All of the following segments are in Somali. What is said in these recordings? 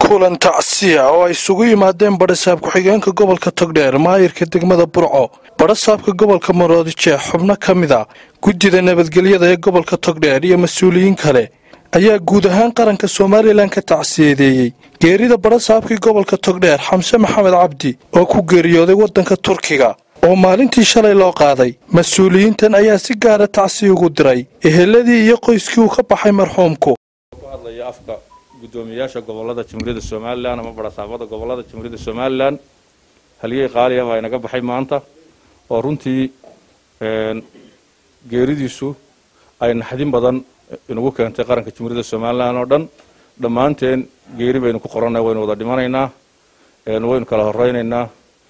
kulan tacsiya oo ay isugu yimaadeen badhasaab ku-xigeenka gobolka togdheer maayirka degmada burco badhasaabka gobolka maroodijeex xubno ka mid a guddida nabadgelyada ee gobolka togdheer iyo mas-uuliyiin kale ayaa guud ahaan qaranka somalilan ka tacsiyadeeyey geerida badhasaabkii gobolka togdheer xamse maxamed cabdi oo ku geeriyooday waddanka turkiga oo maalintii shalay loo qaaday mas-uuliyiintan ayaa si gaara tacsiya ugu diray eheladii iyo qoyskii uu ka baxay marxuumku hadlaya afka guddoomiyayaasha gobolada jamhuuriyadda somalilan ama badhasaabada gobolada jamhuuriyadda somalilan halyey qaaliya baa inaga baxay maanta oo runtii geeridiisu ay naxdin badan inagu keentay qaranka jamhuuriyadda somalilan oo dhan dhammaanteen geeri baynu ku qorannay waynu wada dhimanaynaa waynu kala horeynaynaa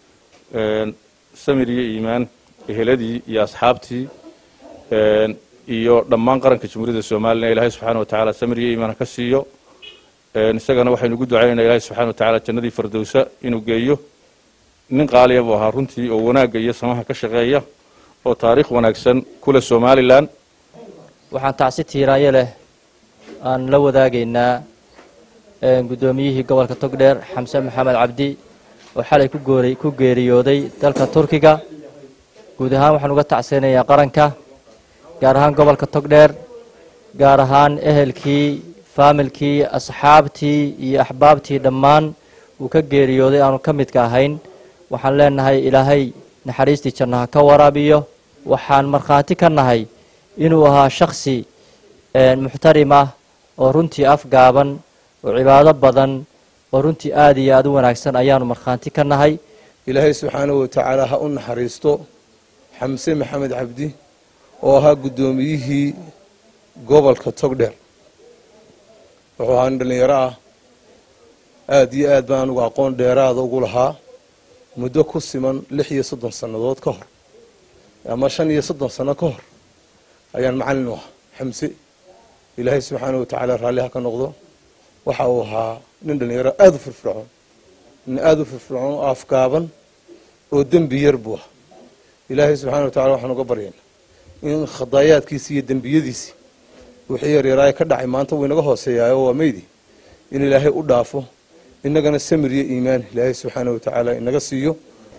samir iyo iimaan eheladii iyo asxaabtii iyo dhammaan qaranka jamhuuriyadda somalilan ilaahay subxaana watacaala samir iyo iimaan ha ka siiyo isagana waxaynu ugu ducaynaynaa ilaahay subxana watacaala jannadii fardowsa inuu geeyo nin qaaliya buu ahaa runtii oo wanaagga iyo samaha ka shaqeeya oo taariikh wanaagsan kule somalilan waxaan tacsi tiiraayo leh aan la wadaagaynaa guddoomiyihii gobolka togdheer xamse maxamed cabdi oo xalay ku geeriyooday dalka turkiga guud ahaan waxaan uga tacseynayaa qaranka gaar ahaan gobolka togdheer gaar ahaan ehelkii faamilkii asxaabtii iyo axbaabtii dhammaan uu ka geeriyooday aanu ka midka ahayn waxaan leenahay ilaahay naxariistii jannaha ka waraabiyo waxaan markhaati ka nahay inuu ahaa shaksi muxtarim ah oo runtii afgaaban oo cibaado badan oo runtii aada iyo aada u wanaagsan ayaanu markhaanti ka nahay ilaahay subxaanahu watacaala ha u naxariisto xamse maxamed cabdi oo ahaa guddoomiyihii gobolka togdheer wuxuu ahaa nin dhallinyaro ah aada iyo aad baan anugu aqoon dheeraada ugu lahaa muddo ku siman lix iyo soddon sannadood ka hor ama shan iyo soddon sanno ka hor ayaan macallin u ahaa xamse ilaahay subxaanahu watacaala raalli ha ka noqdo waxa uu ahaa nin dhallinyaro aada u firfircoon nin aada u firfircoon oo afgaaban oo dembi yar buu ahaa ilaahay subxana wa tacala waxaan uga baryaynaa in khadaayaadkiisi iyo dembiyadiisi wixii yaryaraaye ka dhacay maanta wuu inaga hooseeyaayo waa meydi in ilaahay u dhaafo innagana samir iyo iimaan ilaahay subxaana wa tacaala inaga siiyo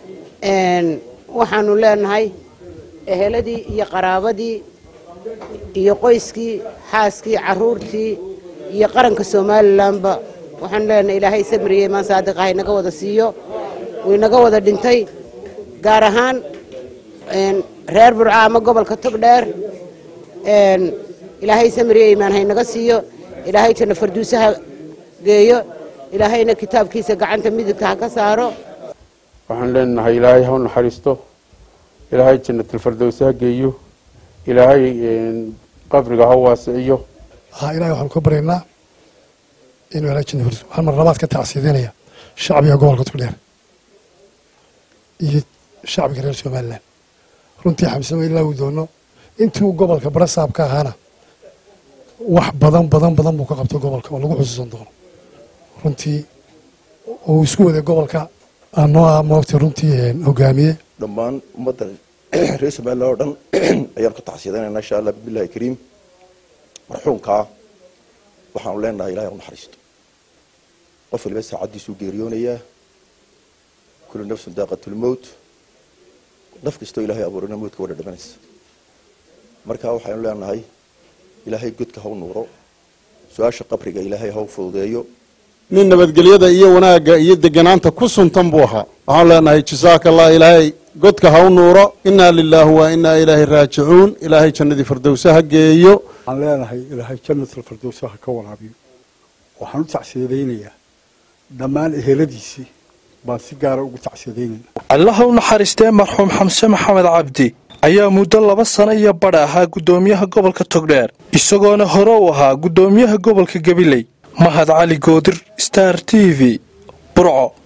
waxaanu leenahay eheladii iyo qaraabadii iyo qoyskii xaaskii caruurtii iyo qaranka somalilanba waxaanu leenahay ilaahay samir iyo iimaan saadiqa ha inaga wada siiyo wuu inaga wada dhintay gaar ahaan reer burca ama gobolka togdheer ilaahay samiriyo iimaan haynaga siiyo ilaahay janno farduusaha geeyo ilaahayna kitaabkiisa gacanta midigta ha ka saaro waxaan leenahay ilaahay ha u naxariisto ilaahay jannatalfardowsa ha geeyo ilaahay qabriga ha waasiciyo ilahay waxaanu ka baryaynaa inuu ilahay janna farduus waxaan mar labaad ka tacsiidanaya shacbiga gobolka togdheer iyo shacbiga reer somalilan runtii xamsama ilaa uu doono intii uu gobolka barasaab ka ahaana wax badan badan badan buu ka qabtay gobolka oo lagu xusuusan doono runtii uu isku waday gobolka anoo ah moogtay runtii hogaamiye dhammaan ummadda reer somalilan oo dhan ayaan ku tacsiyadanaynaa insha allah bibillahi kariim marxuumkaa waxaanu leenahay ilahay u naxariisto qof waliba saacaddiisuu geeriyoonayaa kullu nafsun daaqatulmowt naf kastoo ilaahay abuurana moodka wadha dhamanaysa marka waxaynu leenahay ilaahay godka ha u nuuro su-aasha qabriga ilaahay ha u fududeeyo nin nabadgelyada iyo wanaagga iyo deganaanta ku suntan buu ahaa waxaan leenahay jasaaka allah ilaahay godka ha u nuuro inaa lilaahi wa inaa ilaahi raajicuun ilaahay jannadii fardowsa ha geeyo waxaan leenahay ilaahay jannatul fardowsa ha ka waraabiyo waxaan u tacsiyadaynayaa dhammaan eheladiisii baan si gaara ugu tacsiyadaynayna allaha u naxariistee marxuum xamse maxamed cabdi ayaa muddo laba sano iyo badha ahaa guddoomiyaha gobolka togdheer isagoona hore u ahaa guddoomiyaha gobolka gabiley mahad cali goodir star t v burco